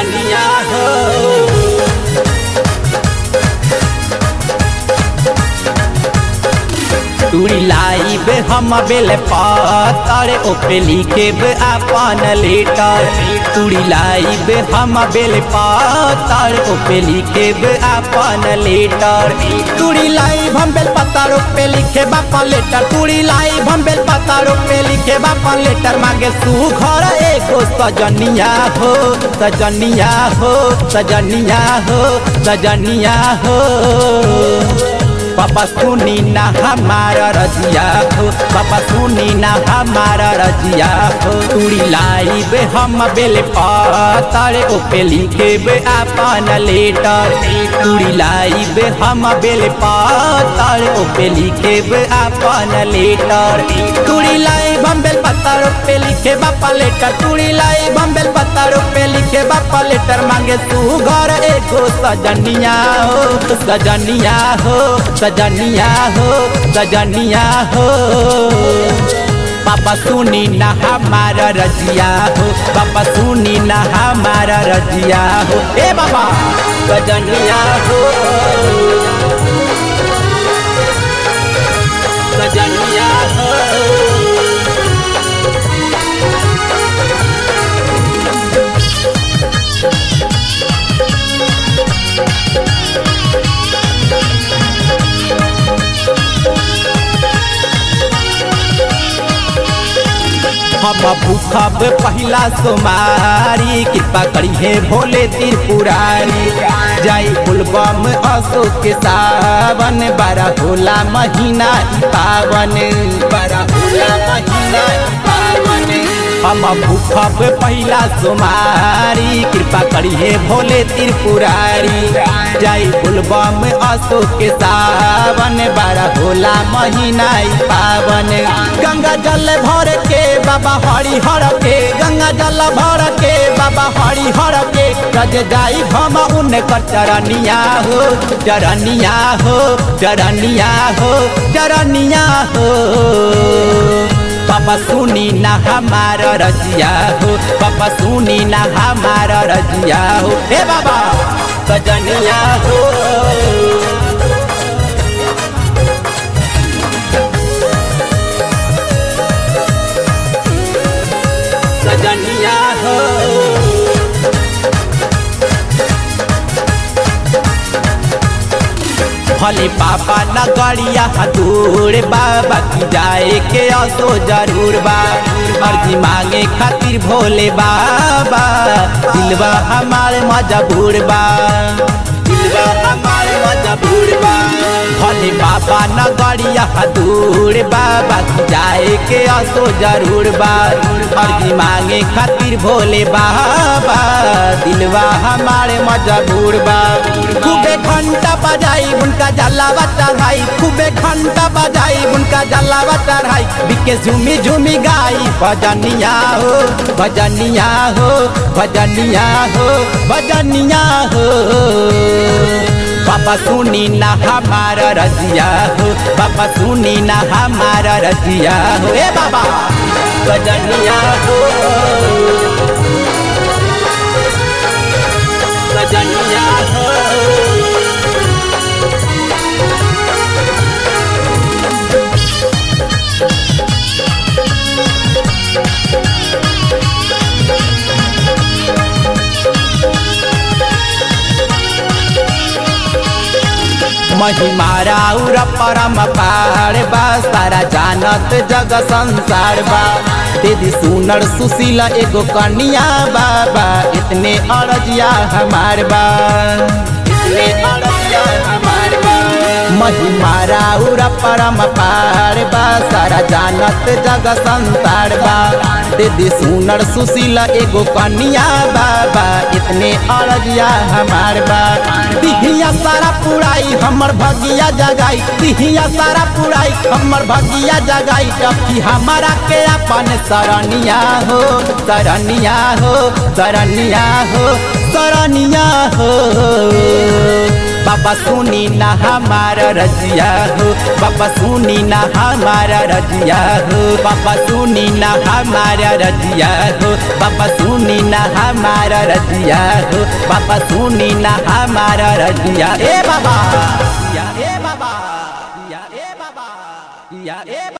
सजनिया हो टूरी लाइब हम बेल पातर ओपे लिखेब अपन लेटर टूरी लाइब हम बेल पातर ओपे लिखेब अपन लेटर टूरी लाइब हम बेल पातर ओपे लिखेब अपन लेटर टूरी लाइब हम बेल पातर ओपे लिखेब अपन लेटर मांगे तू घर एगो सजनिया हो सजनिया हो सजनिया हो सजनिया हो पापा सुनी ना हमारा रजिया हो पापा सुनी ना हमारा रजिया हो तुड़ी लाइब हम बेल पातर ओपे लिखेब अपन लेटर तुड़ी लाइब हम बेल पातर ओपे लिखेब अपन लेटर तुड़ी लाइब हम बेल पातर ओपे लिखेब अपन लेटर तुड़ी लाइब हम बेल पातर ओपे लिखेब अपन लेटर मांगे तू घर एगो सजनिया हो सजनिया हो सजनिया हो सजनिया हो पापा सुनी ना हमारा रजिया हो पापा सुनी ना हमारा रजिया हो ए बाबा सजनिया हो सजनिया हो हम भूखब पहिला सोमारी कृपा करी है भोले त्रिपुरारी जाई फुलबम अशोक के सावन बारा होला महीना ई पावन बारा होला महीना ई पावन हम भूखब पहिला सोमारी कृपा करी है भोले त्रिपुरारी जाई फुलबम अशोक के सावन बारा होला महीना ई पावन गंगा जल भर के बाबा हरि हर के गंगा जल भर के बाबा हरि हर के रज जाई हम उनकर चरनिया हो चरनिया हो चरनिया हो चरनिया हो पापा सुनी ना हमारा रजिया हो पापा सुनी ना हमारा रजिया हो हे बाबा सजनिया हो सजनिया हो भले पापा नगरिया दूर बाबा की जाए के असो जरूर बा अर्जी मांगे खातिर भोले बाबा दिलवा हमारे मजबूर बा दिलवा हमारे मजबूर बा भले बाबा नगरिया दूर बाबा की जाए के असो जरूर बा अर्जी मांगे खातिर भोले बाबा दिलवा हमारे मजबूर बा खूबे घंटा बजाई उनका जलावा चढ़ाई खूबे घंटा बजाई उनका जलावा चढ़ाई बिके झूमी झूमी गाई भजनिया हो भजनिया हो भजनिया हो भजनिया हो पापा सुनी ना हमारा रजिया हो पापा सुनी ना हमारा रजिया हो ए बाबा भजनिया हो भजनिया हो महिमारा उर परम पार बा सारा जानत जग संसार बा दीदी सुनर सुशील एगो कन्या बाबा इतने अरजिया हमार बा इतने अरजिया हमार बा महिमारा उर परम पार बा सारा जानत जग संसार बा दीदी सुनर सुशील एगो कन्या बाबा इतने अरजिया हमार बा दिहिया सारा पुराई हमर भगिया जगाई दिहिया सारा पुराई हमर भगिया जगाई टपकी हमारा के अपन सरनिया हो सरनिया हो सरनिया हो सरनिया हो बाबा सुनी ना हमारा रजिया हो बाबा सुनी ना हमारा रजिया हो बाबा सुनी ना हमारा रजिया हो बाबा सुनी ना हमारा रजिया हो बाबा सुनी ना हमारा रजिया ए बाबा या ए बाबा या ए बाबा या ए